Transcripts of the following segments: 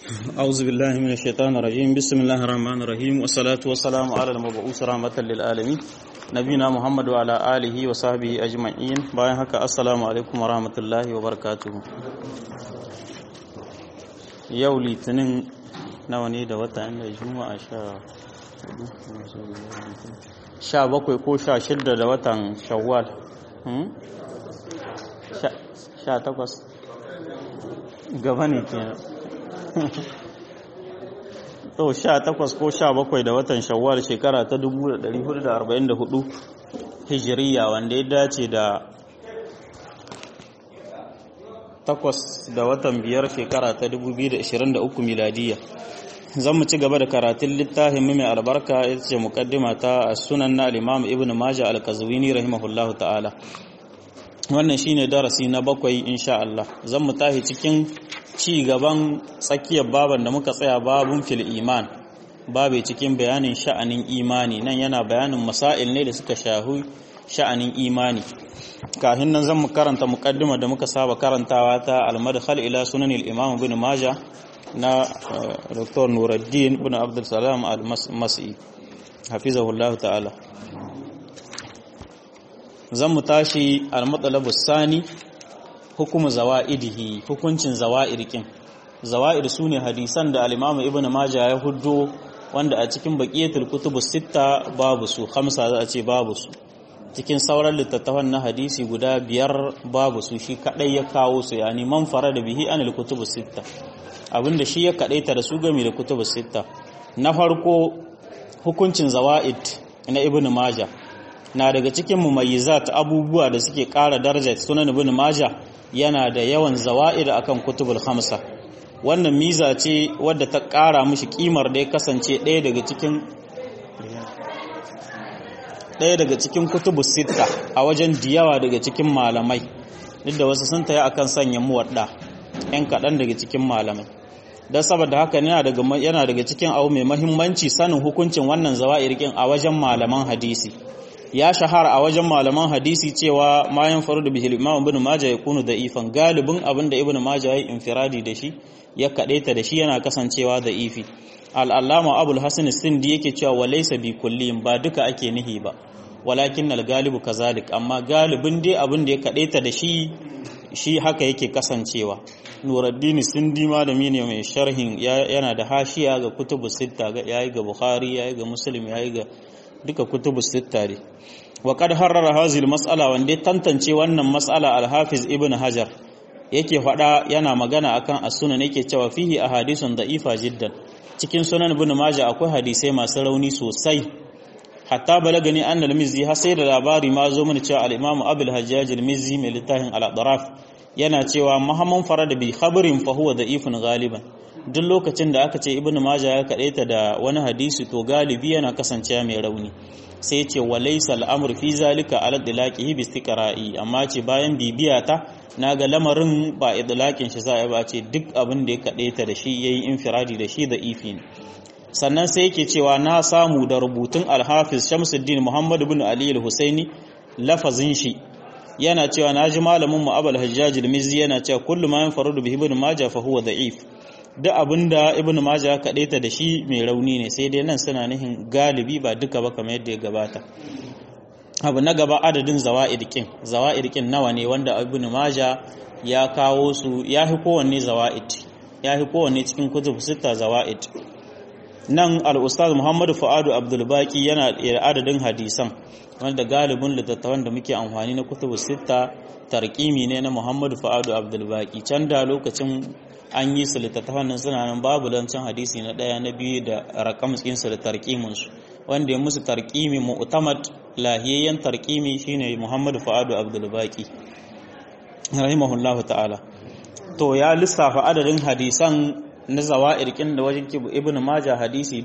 أعوذ بالله من الشيطان الرجيم بسم الله الرحمن الرحيم والصلاة والسلام على المبعوث رحمة للعالمين نبينا محمد وعلى آله وصحبه أجمعين bayan haka assalamu alaikum warahmatullahi wabarakatuh yau litinin nawa ne da wata inda juma'a sha bakwai ko sha shidda da watan shawwal sha takwas gaba ne kenan to sha takwas ko sha bakwai da watan shawwal shekara ta 1444 hijiriya wanda ya dace da takwas da watan biyar shekara ta 2023 miladiya zan mu ci gaba da karatun littafin mai albarka ita ce mukaddima ta sunan na al-imam ibn majah al-kazwini rahimahullahu ta'ala wannan shine darasi na bakwai insha Allah zan mu tahi cikin ci gaban tsakiyar baban da muka tsaya babun fil iman babe cikin bayanin sha'anin imani nan yana bayanin masail ne da suka shahu sha'anin imani kafin nan zan mu karanta muqaddima da muka saba karantawa ta al-madkhal ila sunan al-imam ibn majah na Dr. Nuruddin ibn Abdul Salam al-Mas'i hafizahullah ta'ala zan mu tashi al-matlabu sani hukumu zawa'idihi hukuncin zawa'irkin zawa'ir sune hadisan da al-Imam Ibn Majah ya huddo wanda a cikin baqiyatul kutubus sitta babu su khamsa za a ce babu su cikin sauran littattafan na hadisi guda biyar babu su shi kadai ya kawo su yani man farada bihi anil kutubus sitta abinda shi ya kadaita da su game da kutubus sitta na farko hukuncin zawa'id na Ibn Majah na daga cikin mumayyizat abubuwa da suke ƙara daraja sunan Ibn Majah yana da yawan zawa'id akan kutubul khamsa wannan miza ce wadda ta ƙara mishi kimar da ya kasance ɗaya daga cikin ɗaya daga cikin kutubus sitta a wajen diyawa daga cikin malamai duk da wasu sun taya akan sanya muwadda ɗan kaɗan daga cikin malamai don saboda haka yana daga yana daga cikin abu mai mahimmanci sanin hukuncin wannan zawa'irkin a wajen malaman hadisi ya shahara a wajen malaman hadisi cewa mayan faru da bihil imam ibn majah ya kunu da ifan galibin abin da ibn majah ya infiradi da shi ya kadaita da shi yana kasancewa da ifi al-allama abul hasan sindi yake cewa walaysa bi kullin ba duka ake nihi ba walakin al-galibu kazalik amma galibin dai abin da ya kadaita da shi shi haka yake kasancewa nuruddin sindi malami ne mai sharhin yana da hashiya ga kutubu sitta yayi ga bukhari yayi ga muslim yayi ga duka kutubu sitta ne wa kad harrara hazil mas'ala wanda ya tantance wannan mas'ala al-hafiz ibn hajar yake faɗa yana magana akan as-sunan yake cewa fihi ahadithun da'ifa jiddan cikin sunan ibn majah akwai hadisai masu rauni sosai hatta balagani annal mizzi har sai da labari ma zo mana cewa al-imam abul hajjaj al-mizzi mai littafin al-adraf yana cewa muhammad farada bi khabarin fa huwa da'ifun galiban duk lokacin da aka ce ibnu majah ya kadaita da wani hadisi to galibi yana kasancewa mai rauni sai ce walaysa al'amru fi zalika ala dilaqihi bi istiqra'i amma ce bayan bibiya ta naga lamarin ba idlaqin shi sai ba ce duk abin da ya kadaita da shi yayi infiradi da shi da ifi sannan sai yake cewa na samu da rubutun al-hafiz Shamsuddin Muhammad ibn Ali al-Husaini lafazin shi yana cewa naji malamin mu Abul Hajjaj al-Mizzi yana cewa kullu ma yanfarudu bi ibn Majah fa huwa da'if duk abinda ibn majah ya kadaita da shi mai rauni ne sai dai nan suna nihin galibi ba duka ba kamar yadda ya gabata abu na gaba adadin zawa'id kin zawa'id kin nawa ne wanda ibn majah ya kawo su ya fi kowanne zawa'id ya fi kowanne cikin kutub sita zawa'id nan al-ustaz muhammadu fuadu abdul baqi yana da adadin hadisan wanda galibin littattafan da muke amfani na kutub sita tarkimi ne na muhammadu fuadu abdul baqi can da lokacin an yi su littattafan nan suna nan babu don can hadisi na ɗaya na biyu da rakam tsinsu da tarkiminsu wanda ya musu tarkimi mu'tamad lahiyayyen tarkimi shine Muhammadu Fuadu Abdul Baqi rahimahullahu ta'ala to ya lissafa adadin hadisan na zawa'ir kin da wajen kibu Ibn Majah hadisi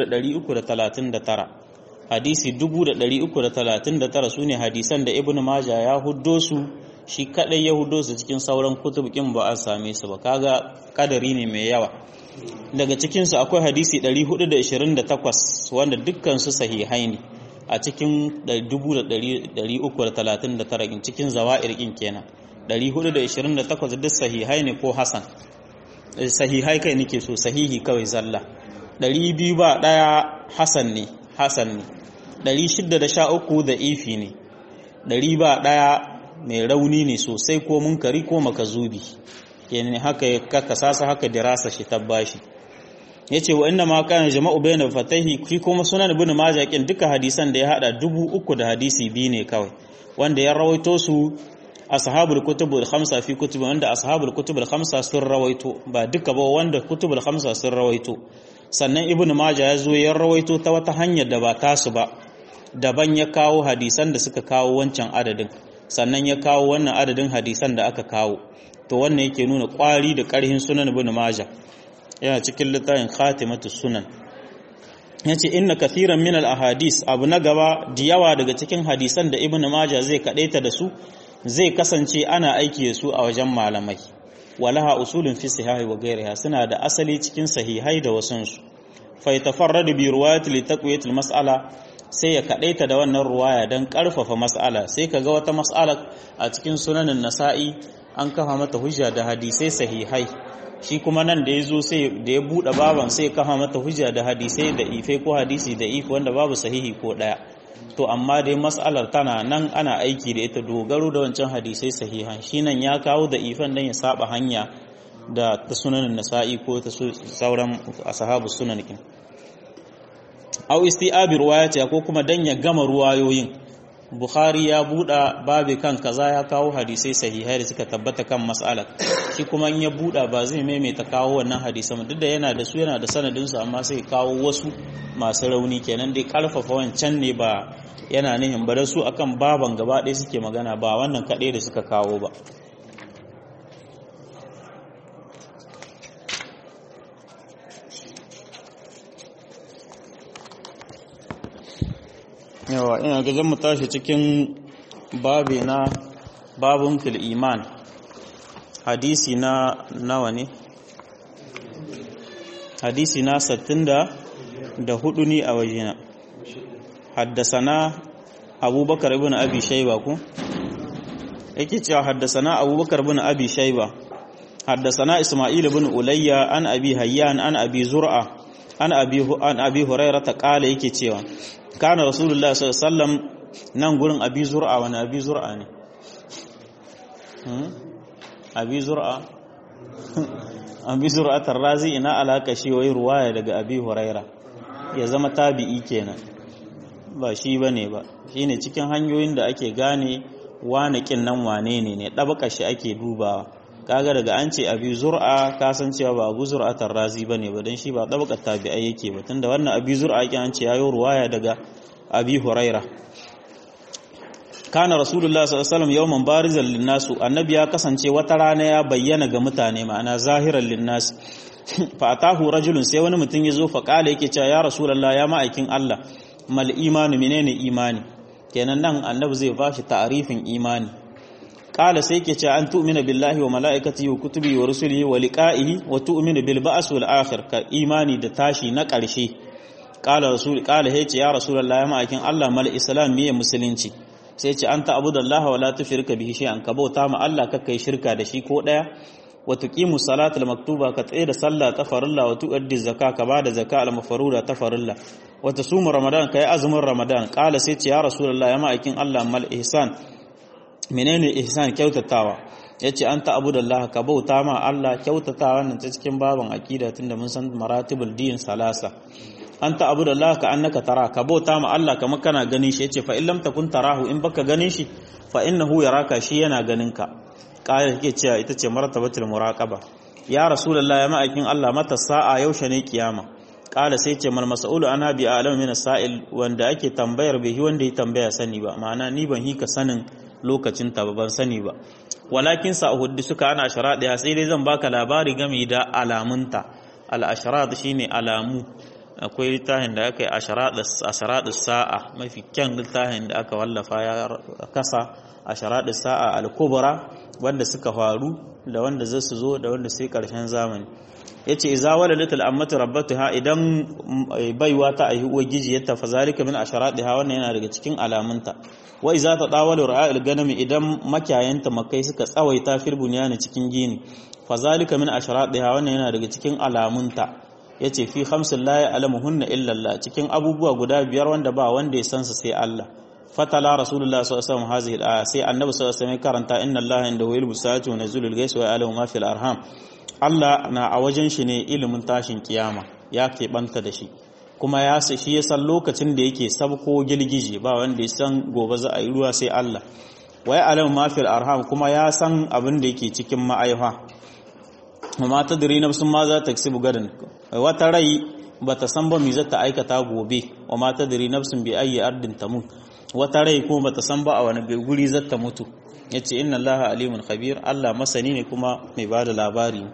339 hadisi 339 sune hadisan da Ibn Majah ya huddo su shi kadai ya hudo su cikin sauran kutubukin ba a same su ba kaga kadari ne mai yawa daga cikin su akwai hadisi 428 wanda dukkan su sahihai ne a cikin 339 cikin zawa'ir kin kenan 428 duk sahihai ne ko hasan sahihai kai nake so sahihi kawai zalla 200 ba daya hasan ne hasan ne 613 da ifi ne 100 ba daya mai rauni ne sosai ko munkari ko makazubi kenan haka ya kakasa haka dirasa shi tabbashi yace wa inna ma kana jama'u bayna fatahi shi kuma sunan ibn majah kin duka hadisan da ya hada dubu uku da hadisi biyu ne kawai wanda ya rawaito su ashabul kutubul khamsa fi kutubi wanda ashabul kutubul khamsa sun rawaito ba duka ba wanda kutubul khamsa sun rawaito sannan ibn majah ya zo ya rawaito ta wata hanyar da ba tasu ba daban ya kawo hadisan da suka kawo wancan adadin sannan ya kawo wannan adadin hadisan da aka kawo to wannan yake nuna kwari da karhin sunan ibn majah yana cikin littafin khatimatu sunan yace inna kathiran min al ahadis abu na gaba da yawa daga cikin hadisan da ibn majah zai kadaita da su zai kasance ana aiki da su a wajen malamai walaha usulun fi sahihi wa ghairiha suna da asali cikin sahihai da wasansu fa yatafarradu bi riwayati li taqwiyati al mas'ala sai ya kadaita da wannan ruwaya dan karfafa mas'ala sai kaga wata mas'ala a cikin sunanin nasa'i an kafa mata hujja da hadisai sahihai shi kuma nan da ya zo sai da ya buɗe baban sai kafa mata hujja da hadisai da ife ko hadisi da ife wanda babu sahihi ko ɗaya to amma dai mas'alar tana nan ana aiki da ita dogaro da wancan hadisai sahihan shi nan ya kawo da ifan dan ya saba hanya da ta sunanin nasa'i ko ta sauran ashabu sunan kin au isti'abi ruwayati ko kuma dan ya gama ruwayoyin Bukhari ya buɗa babu kan kaza ya kawo hadisai sahihai da suka tabbata kan mas'alar shi kuma in ya buɗa ba zai maimaita kawo wannan hadisan duk da yana da su yana da sanadin su amma sai kawo wasu masu rauni kenan dai karfafa wancan ne ba yana nihin ba da su akan baban gaba ɗaya suke magana ba wannan kaɗai da suka kawo ba yawa ina ga zan mu tashi cikin babi na babun fil iman hadisi na nawa ne hadisi na 64 ne a wajena haddasana abubakar ibn abi shayba ku yake cewa haddasana abubakar ibn abi shayba haddasana isma'il ibn ulayya an abi hayyan an abi zur'a an abi an abi hurairah ta kala yake cewa kana rasulullah sallallahu alaihi wasallam nan gurin abi zur'a wani abi zur'a ne abi zur'a abi zur'a tarrazi ina alaka shi wai ruwaya daga abi huraira ya zama tabi'i kenan ba shi bane ba shine cikin hanyoyin da ake gane wane kin nan wane ne ne dabaka shi ake dubawa kaga daga an ce abi zur'a ka san cewa ba abu zur'a tarrazi bane ba dan shi ba dabakar tabi'ai yake ba tunda wannan abi zur'a yake an ce yayo ruwaya daga abi huraira kana rasulullah sallallahu alaihi wasallam yawman barizan linnasu annabi ya kasance wata rana ya bayyana ga mutane ma'ana zahiran linnas fa atahu rajulun sai wani mutum ya zo fa kala yake cewa ya rasulullah ya ma'aikin Allah mal imanu menene imani kenan nan annabi zai bashi ta'arifin imani kala sai yake cewa an tu'mina billahi wa mala'ikatihi wa kutubihi wa rusulihi wa liqa'ihi wa tu'minu bil ba's wal akhir ka imani da tashi na ƙarshe kala rasul kala yace ya rasulullah ya ma'aikin Allah mal islam miye musulunci sai ce an ta'budallaha wa la tushrika bihi shay'an ka bauta ma Allah ka kai shirka da shi ko daya wa tuqimu salata al maktuba ka tsaye da sallah ta farilla wa tuaddi zakka ka bada zakka al mafruda ta farilla wa tasumu ramadan kai azumin ramadan kala sai ce ya rasulullah ya ma'aikin Allah mal ihsan menene ihsan kyautatawa yace an ta'budallaha ka bauta ma Allah kyautatawa wannan ta cikin baban aqida tunda mun san maratibul din salasa an ta'abu da Allah ka annaka tara ka bauta ma Allah kamar kana ganin shi yace fa in lam takun tarahu in baka ganin shi fa innahu yaraka shi yana ganin ka kaya yake cewa ita ce martabatul muraqaba ya rasulullah ya ma'aikin Allah mata sa'a yaushe ne kiyama kala sai ce mal mas'ulu ana bi alam min sa'il wanda ake tambayar bai wanda ya tambaya sani ba ma'ana ni ban hika sanin lokacin ta ban sani ba walakin sa uhuddi suka ana sharadi sai dai zan baka labari game da alamunta al asharat shine alamu akwai littafin da aka yi asharaɗin sa'a mafi kyan littafin da aka wallafa ya kasa asharaɗin sa'a al-kubra wanda suka faru da wanda zai su zo da wanda sai ƙarshen zamani ya ce iza wala little ammatu rabbatu ha idan baiwa ta ahi uwa giji ya tafa zalika min asharaɗi ha wannan yana daga cikin alamunta wa iza ta dawalu ra'ayil ganami idan makiyayanta makai suka tsawaita fil bunyani cikin gini fazalika min ashratiha wannan yana daga cikin alamunta yace fi khamsin la ya'lamuhunna illa Allah cikin abubuwa guda biyar wanda ba wanda ya san su sai Allah fatala rasulullah sallallahu alaihi wasallam hazihi al sai annabi sallallahu alaihi wasallam karanta inna Allah indahu ilmu sa'ati wa nazulul ghais wa ya'lamu ma fil arham Allah na a wajen shi ne ilimin tashin kiyama ya keɓanta da shi kuma ya shi ya san lokacin da yake sabko girgije ba wanda ya san gobe za a yi ruwa sai Allah wa ya'lamu ma fil arham kuma ya san abin da yake cikin ma'aifa amma ta diri nafsun ma za ta kasibu gadan wata rai ba ta san ba mi za ta aikata gobe wa ma ta diri nafsun bi ayi ardin tamut wata rai kuma ba ta san ba a wani guri za ta mutu yace inna allaha alimun khabir Allah masani ne kuma mai bada labari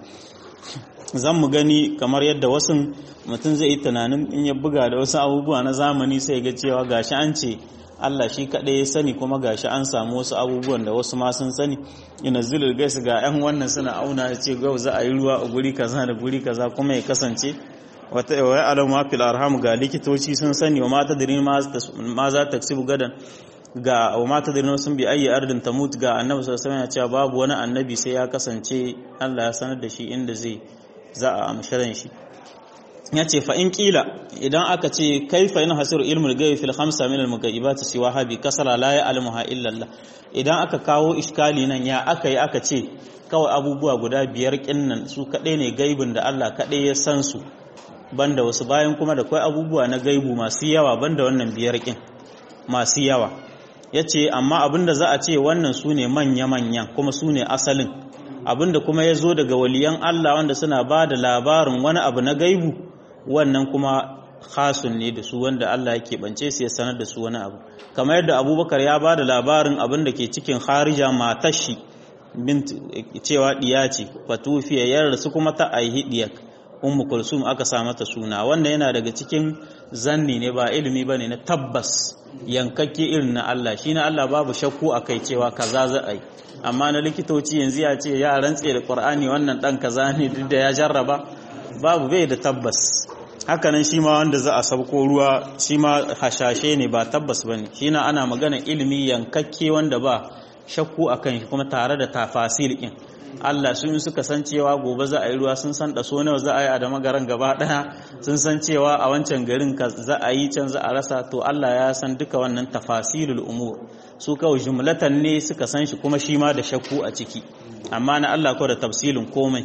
zan mu gani kamar yadda wasu mutum zai yi tunanin in ya buga da wasu abubuwa na zamani sai ga cewa gashi an ce Allah shi kaɗai ya sani kuma gashi an samu wasu abubuwan da wasu ma sun sani ina zulul gais ga yan wannan suna auna ya ce gau za a yi ruwa a guri kaza da guri kaza kuma ya kasance wata wai alama fil arham ga likitoci sun sani wa mata dirin ma za ta gadan ga wa mata dirin sun bi ayi ardin tamut ga annabi sallallahu alaihi wasallam ya ce babu wani annabi sai ya kasance Allah ya sanar da shi inda zai za a amsharan shi ya ce fa in kila idan aka ce kaifa yin hasiru ilmul gaibi fil khamsa min al mugaibati siwa habi kasara la ya'lamuha illa Allah idan aka kawo iskali nan ya aka yi aka ce kawai abubuwa guda biyar kinnan su kadai ne gaibin da Allah kadai ya san su banda wasu bayan kuma da kai abubuwa na gaibu masu yawa banda wannan biyar kin masu yawa yace amma abinda za a ce wannan su ne manya manyan kuma su ne asalin abinda kuma ya zo daga waliyan Allah wanda suna ba da labarin wani abu na gaibu wannan kuma khasun ne da su wanda Allah ya keɓance su ya sanar da su wani abu kamar yadda abubakar ya ba da labarin abin da ke cikin harija matashi bint cewa diya ce fatufiya yar su kuma ta aihi diyar ummu kulsum aka sa mata suna wanda yana daga cikin zanni ne ba ilimi bane na tabbas yankakke irin na Allah shi na Allah babu shakku akai cewa kaza za a yi amma na likitoci yanzu ya ce ya rantse da Qur'ani wannan dan kaza ne duk da ya jarraba babu bai da tabbas hakanan shi ma wanda za a sabko ruwa shi ma hashashe ne ba tabbas bane shi na ana magana ilimi yankakke wanda ba shakku akan shi kuma tare da tafasil din Allah sun suka san cewa gobe za a yi ruwa sun san so nawa za a yi a da magaran gaba daya sun san cewa a wancan garin ka za a yi can za a rasa to Allah ya san duka wannan tafasilul umur su kawai jumlatan ne suka san shi kuma shi ma da shakku a ciki amma na Allah ko da tafsilin komai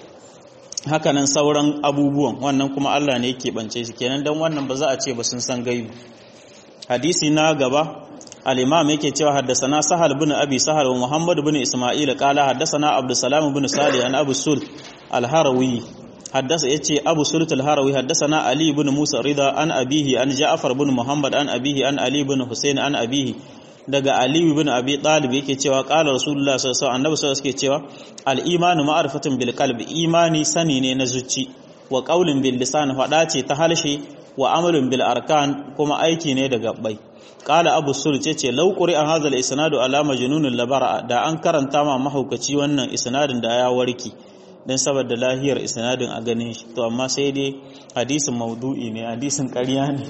hakanan sauran abubuwan wannan kuma Allah ne yake bance shi kenan dan wannan ba za a ce ba sun san gaibu hadisi na gaba al-imam yake cewa haddasana sahal bin abi sahal wa muhammad bin isma'il qala haddasana abdussalam bin salih an abu sul al-harawi haddasa yace abu sult al-harawi haddasana ali bin musa rida an abihi an ja'far bin muhammad an abihi an ali bin husain an abihi daga ali bin abi talib yake cewa qala rasulullah sallallahu alaihi wasallam annabi sallallahu alaihi cewa al-imanu ma'rifatun bil qalbi imani sani ne na zuci wa qaulun bil lisan fada ce ta halshe wa amalun bil arkan kuma aiki ne da gabbai qala abu sul ce ce law quri'a hadha al-isnadu ala majnunil labara da an karanta ma mahaukaci wannan isnadin da ya warki dan saboda lahiyar isnadin a ganin shi to amma sai dai hadisin maudu'i ne hadisin ƙarya ne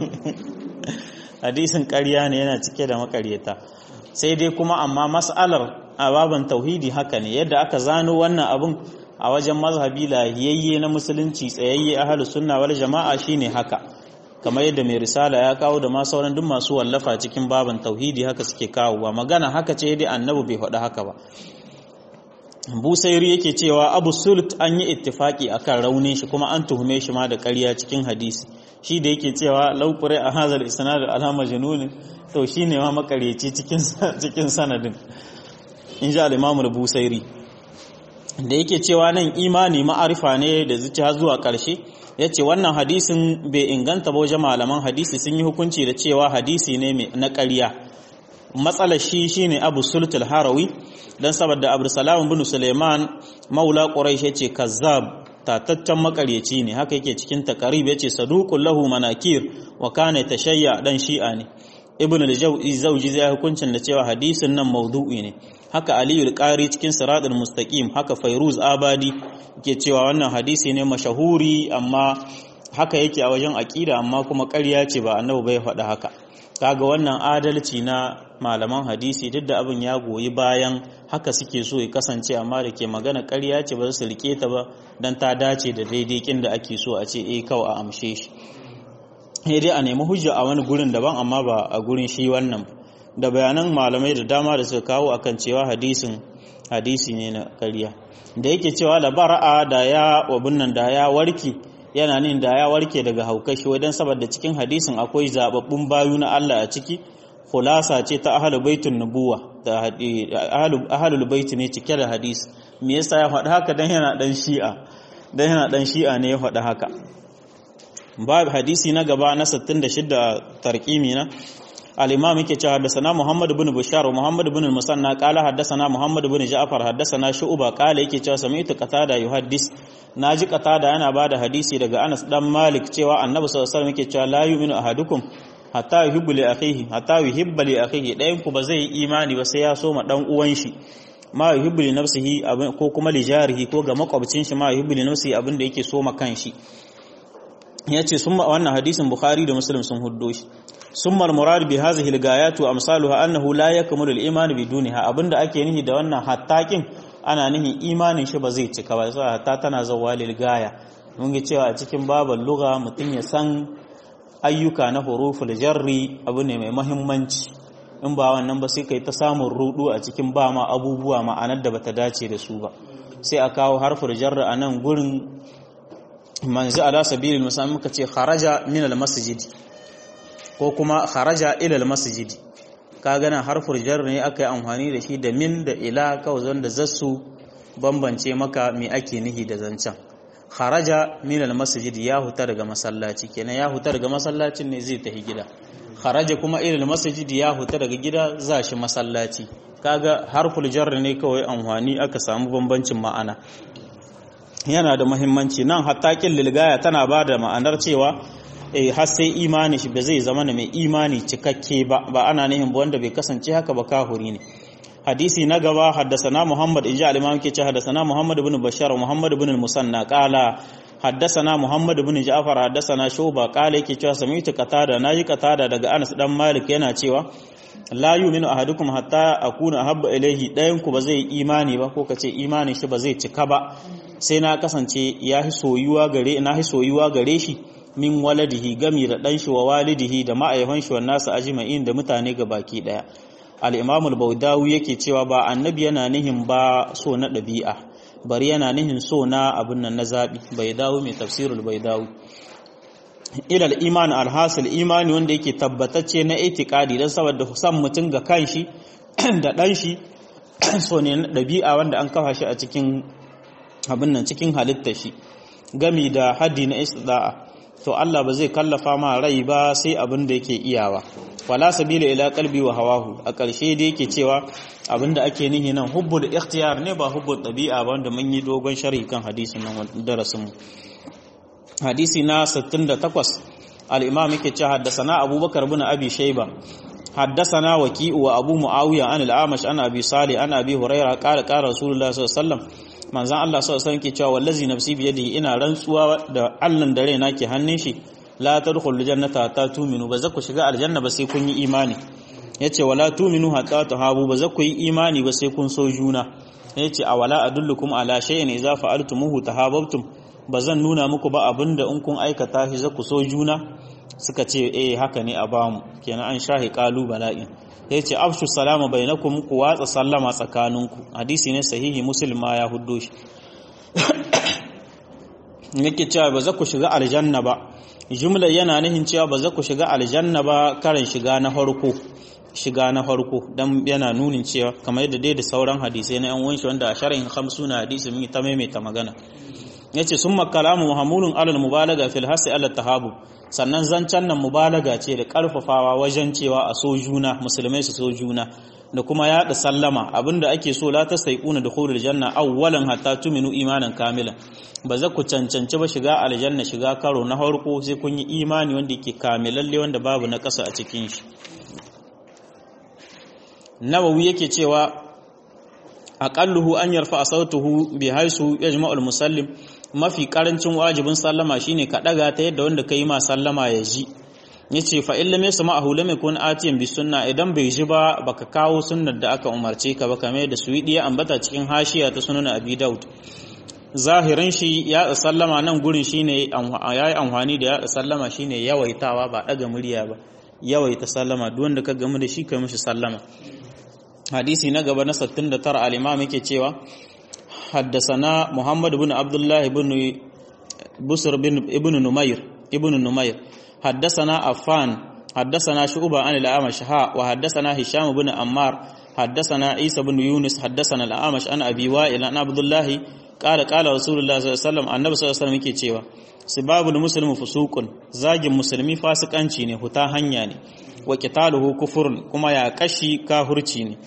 hadisin ƙarya ne yana cike da makaryata sai dai kuma amma mas'alar a baban tauhidi haka ne yadda aka zano wannan abun a wajen mazhabi lahiyayye na musulunci tsayayye ahlus sunna wal jama'a shine haka kamar yadda mai risala ya kawo da ma sauran duk masu wallafa cikin baban tauhidi haka suke kawo ba magana haka ce dai annabi bai faɗi haka ba busairi yake cewa abu sult an yi ittifaki akan raunin shi kuma an tuhume shi ma da ƙarya cikin hadisi shi da yake cewa laukure a hazar isnad alama janunin to shi ne ma makareci cikin sanadin in ji al-imamu busairi da yake cewa nan imani ma'arifa ne da zuciya zuwa ƙarshe ya ce wannan hadisin bai inganta ba wajen malaman hadisi sun yi hukunci da cewa hadisi ne na ƙarya matsalar shi shine abu sultul harawi don saboda abu salam bin suleiman maula quraish yace kazzab tataccen makaryaci ne haka yake cikin takarib yace saduqul lahu manakir wa kana tashayya dan shi'a ne ibn al-jawzi zai hukuncin da cewa hadisin nan maudu'i ne haka aliyu al-qari cikin siratul mustaqim haka fairuz abadi ke cewa wannan hadisi ne mashahuri amma haka yake a wajen aqida amma kuma ƙarya ce ba annabi bai faɗa haka kaga wannan adalci na malaman hadisi duk da abin ya goyi bayan haka suke so ya kasance amma da ke magana ƙarya ce ba su rike ta ba don ta dace da daidai kin da ake so a ce eh kawai a amshe shi sai dai a nemi hujja a wani gurin daban amma ba a gurin shi wannan da bayanan malamai da dama da suka kawo akan cewa hadisin hadisi ne na ƙarya da yake cewa labara'a da ya wabin nan da ya warke yana nin da ya warke daga haukashi wajen saboda cikin hadisin akwai zababbun bayu na Allah a ciki khulasa ce ta ahlul baitun nubuwa da ahlul bait ne cike da hadisi me yasa ya faɗi haka dan yana dan shi'a dan yana dan shi'a ne ya faɗi haka babu hadisi na gaba na 66 tarqimi na al-imam yake cewa haddathana Muhammad ibn Bashar Muhammad ibn al-Musanna qala haddathana Muhammad ibn Ja'far haddathana Shu'ba qala yake cewa sami'tu Qatada yuhaddis naji Qatada yana bada hadisi daga Anas dan Malik cewa Annabi sallallahu alaihi wasallam yake cewa la yu'minu ahadukum hatta yuhibbu li akhihi hatta yuhibba li akhihi dayan ku ba zai yi imani ba sai ya so ma dan uwan shi ma yuhibbu li nafsihi ko kuma li jarihi ko ga makwabcin shi ma yuhibbu li nafsihi abin da yake so ma kanshi yace sun wannan hadisin Bukhari da Muslim sun huddo shi ثم المراد بهذه الغايات وامثالها انه لا يكمل الايمان بدونها abinda ake nihi da wannan hattakin ana nihi imanin shi ba zai cika ba sai hatta tana zawwa lil gaya mun ga cewa a cikin babal lugha mutun ya san ayyuka na huruful jarri abu ne mai muhimmanci in ba wannan ba sai kai ta samun rudu a cikin ba ma abubuwa ma'anar da bata dace da su ba sai a kawo harful jarri a nan gurin manzi ala sabilil musamman muka ce kharaja min al masjid ko kuma kharaja ila masjid ka gana harfur jar ne aka yi amfani da shi da min da ila kawai zanda zassu bambance maka me ake nihi da zancen kharaja min masjid ya huta daga masallaci kenan ya huta daga masallacin ne zai tafi gida kharaja kuma ila masjid ya huta daga gida za shi masallaci kaga harful jar ne kawai amfani aka samu bambancin ma'ana yana da muhimmanci nan hatta kin lilgaya tana ba da ma'anar cewa har sai imani shi ba zai zama na mai imani cikakke ba ba ana nihin ba wanda bai kasance haka ba kahuri ne hadisi na gaba haddasana muhammad inji al-imam ke ce haddasana muhammad ibn bashar muhammad ibn al-musanna qala haddasana muhammad ibn ja'far haddasana shuba qala yake cewa sami'tu qatada naji qatada daga anas dan malik yana cewa la yu'minu ahadukum hatta akuna habba ilayhi dayan ku ba zai imani ba ko kace imanin shi ba zai cika ba sai na kasance ya hi soyuwa gare na hi soyuwa gare shi min waladihi gami da ɗan shi wa walidihi da ma'aifan shi wannan su ajma'in da mutane ga baki ɗaya al-imam al-bawdawi yake cewa ba annabi yana nihin ba so na ɗabi'a bari yana nihin so na abin nan na zabi bai dawo mai tafsirul bai dawo ila al-iman al-hasil imani wanda yake tabbatacce na itiqadi dan saboda san mutum ga kanshi da ɗan shi so ne na ɗabi'a wanda an kafa shi a cikin abin nan cikin halittar shi gami da haddi na istida'a to Allah ba zai kallafa ma rai ba sai abin da yake iyawa wala sabila ila qalbi wa hawahu a ƙarshe da yake cewa abin da ake nihi nan hubbul ikhtiyar ne ba hubbul tabi'a ba wanda mun yi dogon sharhi kan hadisin nan darasin mu hadisi na 68 al-imam yake cewa haddathana abubakar ibn abi shayba حدثنا وكيء وابو معاويه عن الاعمش عن ابي صالح عن ابي هريره قال قال رسول الله صلى الله عليه وسلم manzon Allah sallallahu alaihi wasallam ke cewa wallazi nafsi bi yadihi ina rantsuwa da Allah da raina ke hannun shi la tadkhulu jannata ta tuminu ba za ku shiga aljanna ba sai kun yi imani yace wala tuminu hatta tahabu ba za ku yi imani ba sai kun so juna yace awala adullukum ala shay'in idza fa'altumuhu tahabbtum ba zan nuna muku ba abinda in kun aikata shi za ku so juna suka ce eh haka ne a bamu kenan an shahi qalu bala'in ya ce afshu salama bainakum ku watsa sallama tsakaninku hadisi ne sahihi muslim ma ya huddo shi yake cewa ba za ku shiga aljanna ba jumla yana nihin cewa ba za ku shiga aljanna ba karan shiga na farko shiga na farko dan yana nunin cewa kamar yadda dai da sauran hadisai na yan wanshi wanda a sharhin na hadisi mun ta maimaita magana yace summa kalamu muhammulun alal mubalaga fil hasi ala tahabu sannan zancen nan mubalaga ce da karfafawa wajen cewa a so juna musulmai su so juna da kuma yaɗa sallama abinda ake so la ta saiquna dukhulul janna awwalan hatta tuminu imanan kamilan ba za ku cancanci ba shiga aljanna shiga karo na farko sai kun yi imani wanda yake kamilalle wanda babu na ƙasa a cikin shi nawawi yake cewa aqalluhu an yarfa sautuhu bi haisu yajma'ul musallim mafi karancin wajibin sallama shine ka daga ta yadda wanda kai ma sallama ya ji yace fa illam yasma'ahu lam yakun atiyan bi sunna idan bai ji ba baka kawo sunnar da aka umarce ka ba kamar da suwidi ya ambata cikin hashiya ta sunan abi daud zahirin shi ya sallama nan gurin shine yayi amfani da ya sallama shine yawaitawa ba daga murya ba yawaita sallama duk wanda ka gamu da shi kai mishi sallama hadisi na gaba na 69 al-imam yake cewa حدثنا محمد بن عبد الله بن بصر بن ابن نمير ابن نمير حدثنا عفان حدثنا شعبة عن الأعمش ها وحدثنا هشام بن عمار حدثنا عيسى بن يونس حدثنا الأعمش عن أبي وائل عن عبد الله قال قال رسول الله صلى الله عليه وسلم النبي صلى الله عليه وسلم yake cewa sibabul muslimu fusuqun zagin musulmi fasikanci ne huta hanya ne wa qitaluhu kufurun kuma ya kashi kahurci ne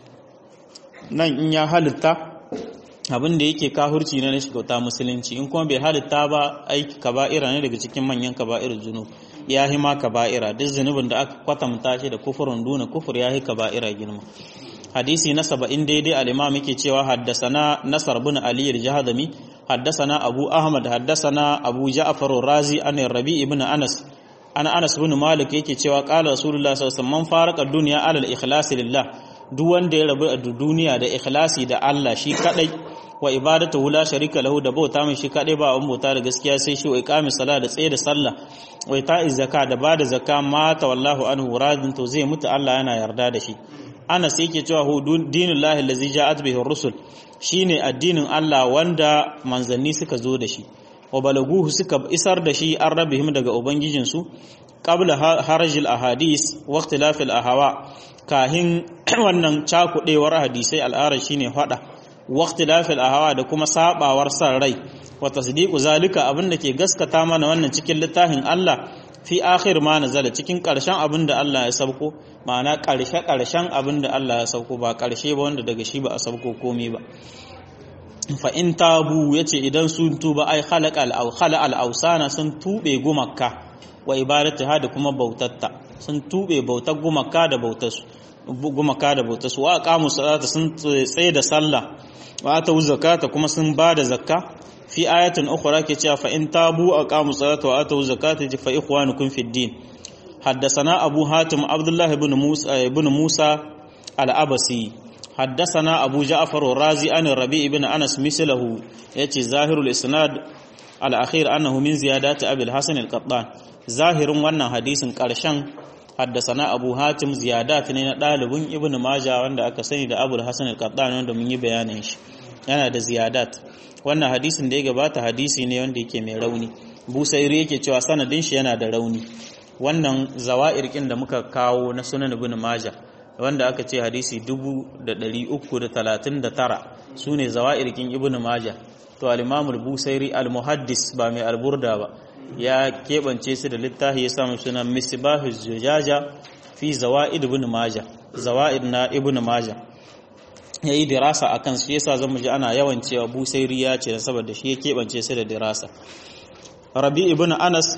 nan in ya halitta abin da yake kahurci na shiga musulunci in kuma bai halitta ba aiki kaba'ira ne daga cikin manyan kaba'ir zunub ya hi ma kaba'ira duk zunubin da aka kwatanta shi da kufurin duna kufur ya hi kaba'ira girma hadisi na saba'in daidai al-imam yake cewa haddasana nasar bin ali al-jahdami haddasana abu ahmad haddasana abu ja'far razi an rabi ibn anas ana anas bin malik yake cewa qala rasulullah sallallahu alaihi wasallam man faraka dunya ala al-ikhlas lillah duk wanda ya rabu a duniya da ikhlasi da Allah shi kadai wa ibadatu la sharika lahu da bauta mai shi kadai ba abun bauta da gaskiya sai shi wa iqamis sala da tsaye da sallah wa ita'iz zakka da bada zakka mata wallahu anhu radin to zai mutu Allah yana yarda da shi ana sai yake cewa hu dinullahi allazi ja'at bihi rusul shine addinin Allah wanda manzanni suka zo da shi wa balaguhu suka isar da shi an rabihim daga ubangijinsu qabla harajil ahadis wa ikhtilafil ahawa kahin wannan cakudewar hadisai al'ara shine fada waqtilafil ahwa da kuma sabawar san rai wa tasdiqu zalika abinda ke gaskata mana wannan cikin littafin Allah fi akhir ma nazala cikin karshen abinda Allah ya sauko ma'ana karshe karshen abinda Allah ya sauko ba karshe ba wanda daga shi ba a sauko komai ba fa in tabu yace idan sun tuba ai khalaqa al khala al ausana sun tube gumakka wa ibadataha da kuma bautatta sun tube bautar gumaka da bautarsu gumaka da bautarsu wa aqamu salata sun tsaye da sallah wa atu zakata kuma sun ba da zakka fi ayatin ukhra ke cewa fa in tabu aqamu salata wa atu zakata fa ikhwanukum fid din حدثنا أبو هاتم عبد الله بن موسى بن موسى الأبسي حدثنا أبو جعفر الرازي عن الربيع بن أنس مثله يأتي ظاهر الإسناد الأخير أنه من زيادات أبي الحسن القطان ظاهر وانا حديث قرشان حدثنا أبو هاتم زيادات ne na ɗalibin Ibn Majah wanda aka sani da Abu Hassan al-Qattan wanda mun yi bayanin shi yana da ziyadat wannan hadisin da ya gabata hadisi ne wanda yake mai rauni Busairi yake cewa sanadin shi yana da rauni wannan zawa'ir kin da muka kawo na Sunan Ibn Majah wanda aka ce hadisi 339 sune zawa'ir kin Ibn Majah to al-Imam al-Busairi al-Muhaddis ba mai alburda ba ya keɓance su da littafi ya samu sunan misbahu zujaja fi zawa'id ibn maja zawa'id na ibn maja yayi dirasa akan shi yasa zamu ji ana yawan cewa busairi ya ce saboda shi ya keɓance su da dirasa rabi ibn anas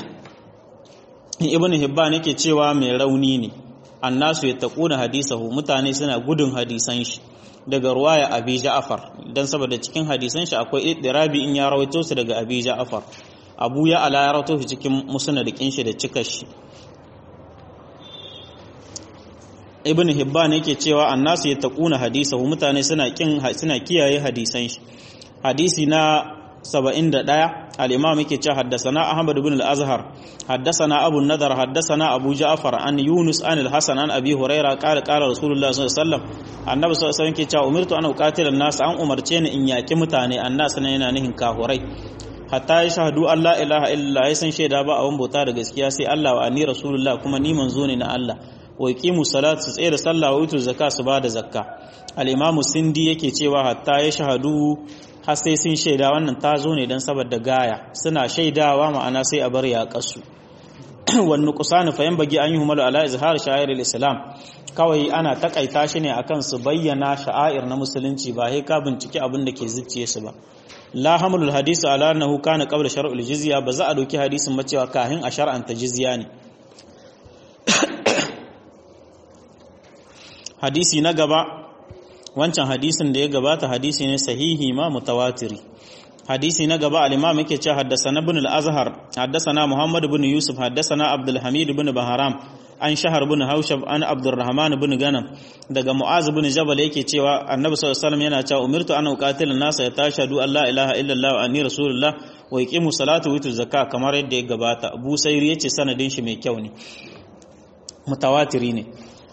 ibn hibban yake cewa mai rauni ne annasu yattaquna hadisahu mutane suna gudun hadisan shi daga ruwaya abi ja'far dan saboda cikin hadisan shi akwai iddirabi in ya rawaito su daga abi ja'far abu ya ala ya rawato shi cikin musnadikin shi da cikar shi ibn hibban yake cewa annasu yattaquna hadisahu mutane suna kin suna kiyaye hadisan shi hadisi na 71 al-imam yake cewa haddathana ahmad ibn al-azhar haddathana abu nadar haddathana abu ja'far an yunus an al-hasan an abi huraira qala qala rasulullah sallallahu alaihi wasallam annabi sallallahu alaihi wasallam yake cewa umirtu an uqatila an-nas an umarce ni in yaki mutane annas ne yana nihin kahurai hatta ya shahadu Allah ilaha illa ya san shaida ba abin bauta da gaskiya sai Allah wa ani rasulullah kuma ni manzo ne na Allah wa yaqimu salat su tsaye da sallah wa yutu zakka su bada zakka al-imamu sindi yake cewa hatta ya shahadu har sai sun shaida wannan ta zo ne dan saboda gaya suna shaidawa ma'ana sai a bar ya kasu wannan kusani fa bagi an yi humalu ala izhar sha'air al-islam kawai ana takaita shi ne akan su bayyana sha'air na musulunci ba sai ka binciki abin da ke zuciye su ba la hamlul hadisi ala annahu kana qabla shar'il jizya ba za a doki hadisin ba cewa kahin a shar'anta jizya ne hadisi na gaba wancan hadisin da ya gabata hadisi ne sahihi ma mutawatiri hadisi na gaba al-imam yake cewa haddathana ibn al-azhar haddathana muhammad ibn yusuf haddathana abdul hamid ibn baharam an shahar ibn haushab an abdurrahman ibn ganam daga mu'az ibn jabal yake cewa annabi sallallahu alaihi wasallam yana cewa umirtu an uqatila an-nasa yatashhadu an la ilaha illallah wa anni rasulullah wa yuqimu salata wa yutu zakka kamar yadda ya gabata abu sayri yace sanadin shi mai kyau ne mutawatiri ne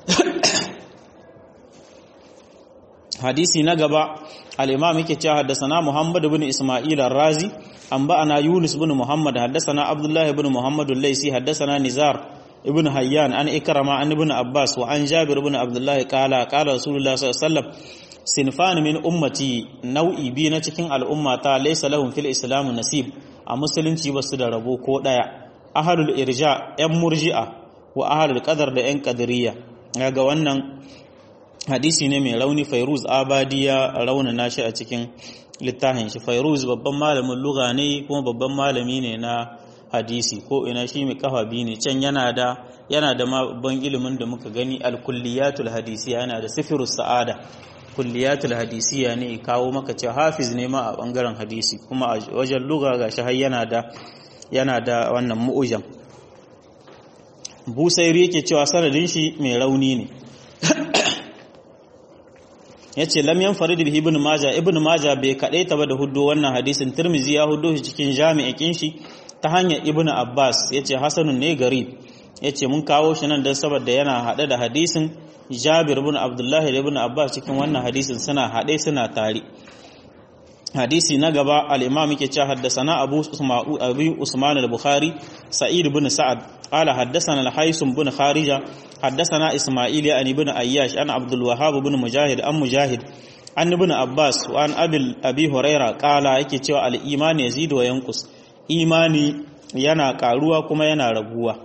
hadisi na gaba al-imam yake cewa haddathana muhammad ibn isma'il ar-razi anba'ana yunus ibn muhammad haddathana abdullah ibn muhammad al-laysi haddathana nizar ibn hayyan an ikrama an ibn abbas wa an jabir ibn abdullah qala qala rasulullah sallallahu alaihi wasallam sinfan min ummati nau'i bi na cikin al'ummata laysa lahum fil islam nasib a musulunci basu da rabo ko daya ahlul irja yan murji'a wa ahlul qadar da yan qadariyya ga wannan hadisi ne mai rauni fairuz abadiya raunana shi a cikin littafin shi fairuz babban malamin lugha ne kuma babban malami ne na hadisi ko ina shi mai kafa biyu ne can yana da yana da babban ilimin da muka gani alkulliyatul hadisiya yana da sifirus sa'ada kulliyatul hadisiya ne kawo maka cewa hafiz ne ma a bangaren hadisi kuma a wajen lugha gashi har yana da yana da wannan mu'ujam busairi yake cewa sanadin shi mai rauni ne ya ce lam farid bihi ibn maja ibn maja bai kaɗai ta ba da hudu wannan hadisin tirmizi ya hudu shi cikin jami'in shi ta hanyar ibn abbas ya ce hasanun ne garib ya ce mun kawo shi nan don saboda yana haɗe da hadisin jabir ibn abdullahi da ibn abbas cikin wannan hadisin suna haɗe suna tare hadisi na gaba al-imam yake cewa haddathana abu usma'u abi usman al-bukhari sa'id ibn sa'ad qala haddathana al-haysum ibn kharija haddathana isma'il an ibn ayyash an abdul wahhab ibn mujahid an mujahid an ibn abbas wa an abil abi huraira qala yake cewa al-iman yazidu wa yanqus imani yana karuwa kuma yana raguwa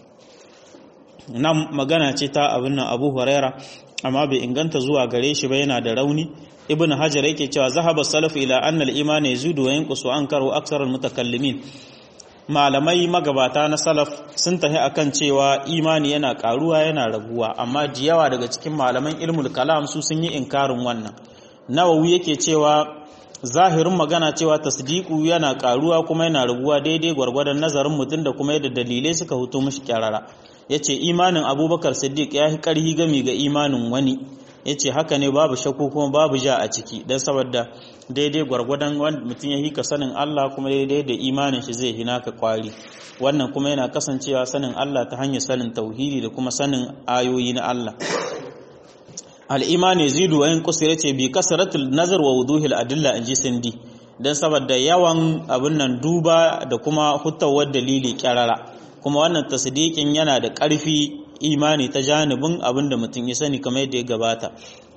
nan magana ce ta abin nan abu huraira amma bai inganta zuwa gare shi ba yana da rauni ibn hajar yake cewa zahaba salaf ila anna al-iman yazudu wa yanqusu ankaru aksar al-mutakallimin malamai magabata na salaf sun tafi akan cewa imani yana karuwa yana raguwa amma jiyawa daga cikin malaman ilmul kalam su sun yi inkarin wannan nawawi yake cewa zahirin magana cewa tasdiqu yana karuwa kuma yana raguwa daidai gwargwadon nazarin mutum da kuma yadda dalilai suka huto mishi kyarara yace imanin abubakar siddiq ya yi karhi gami ga imanin wani ya ce haka ne babu shakku kuma babu ja a ciki don saboda daidai gwargwadon wanda mutum ya hika sanin Allah kuma daidai da imanin shi zai hina ka kwari wannan kuma yana kasancewa sanin Allah ta hanyar sanin tauhidi da kuma sanin ayoyi na Allah al'imani zidu wa yin kusur ce bi kasaratul nazar wa wuduhil adilla in ji sindi don saboda yawan abin nan duba da kuma hutawar dalili kyarara kuma wannan tasdiqin yana da ƙarfi imani ta janibin abin da mutum ya sani kamar yadda ya gabata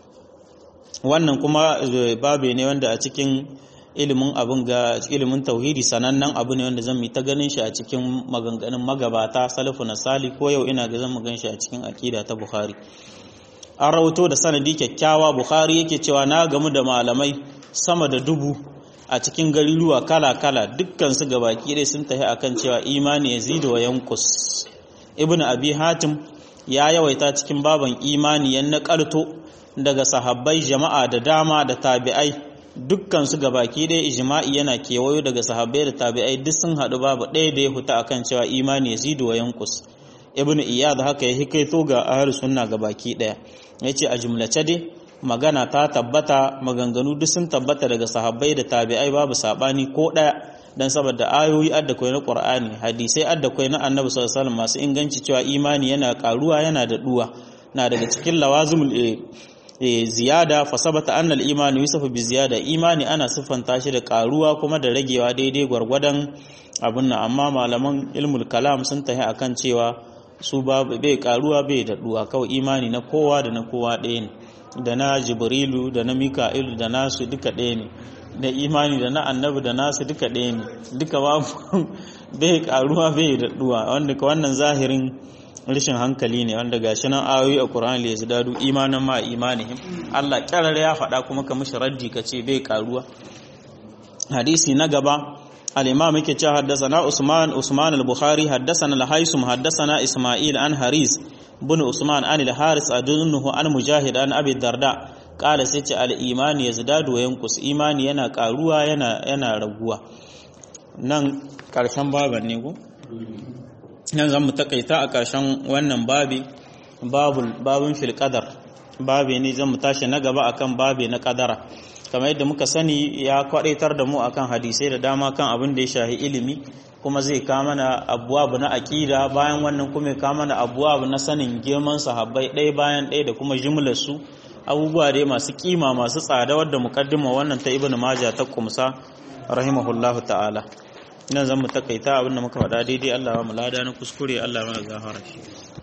wannan kuma babe ne wanda a cikin ilimin abin ga ilimin tauhidi sanannen abu ne wanda zan yi ta ganin shi a cikin maganganun magabata salafu na sali ko yau ina ga zan gan shi a cikin akida ta bukhari an rawato da sanadi kyakkyawa bukhari yake cewa na gamu da malamai sama da dubu a cikin gariruwa kala-kala dukkan su gabaki dai sun tafi akan cewa imani yazidu wa yankus ibn abi hatim ya yawaita cikin baban imani yan naƙalto daga sahabbai jama'a da dama da tabi'ai dukkan su gabaki ɗaya ijma'i yana kewayo daga sahabbai da tabi'ai duk sun haɗu babu ɗaya da ya huta akan cewa imani yazidu wa yankus ibn iyad haka ya hikaito ga ahlus sunna gabaki ɗaya yace a jumlace dai magana ta tabbata maganganu duk sun tabbata daga sahabbai da tabi'ai babu sabani ko ɗaya dan saboda ayoyi adda kwai na Qur'ani hadisai adda kwai na Annabi sallallahu alaihi masu inganci cewa imani yana karuwa yana da duwa na daga cikin lawazimul ziyada fa sabata anna al-iman yusafu bi ziyada imani ana siffanta shi da karuwa kuma da ragewa daidai gwargwadon abun nan amma malaman ilmul kalam sun tahi akan cewa su babu bai karuwa bai da duwa kawai imani na kowa da na kowa ɗaya ne da na jibrilu da na mika'ilu da nasu duka ɗaya ne da imani da na annabi da nasu duka ɗaya ne duka babu bai karuwa bai daɗuwa wanda ka wannan zahirin rashin hankali ne wanda gashi nan ayoyi a Qur'ani ya dadu imanan ma imanihim Allah kyarar ya faɗa kuma ka mishi raddi ka ce bai karuwa hadisi na gaba al-imam yake cewa haddathana Usman Usman al-Bukhari haddathana al-Haisum haddathana Isma'il an Haris bin Usman an al-Haris adunnuhu an Mujahid an Abi Darda kala sai ce al-imani yazdadu wa yanqus imani yana karuwa yana yana raguwa nan karshen baban ne ko nan zan mu takaita a karshen wannan babi babul babun fil qadar babi ne zan mu tashi na gaba akan babi na kadara kamar yadda muka sani ya kwadaitar da mu akan hadisai da dama kan abin da ya shahi ilimi kuma zai kama na abuwabu na aƙida bayan wannan kuma ya kama na abuwabu na sanin girman sahabbai ɗaya bayan ɗaya da kuma jimlar su abubuwa dai masu kima masu tsada wadda mukaddima wannan ta ibnu maja ta kumsa rahimahullahu ta'ala nan zan mu takaita abin da muka faɗa daidai Allah ba mu lada na kuskure Allah mana gafara shi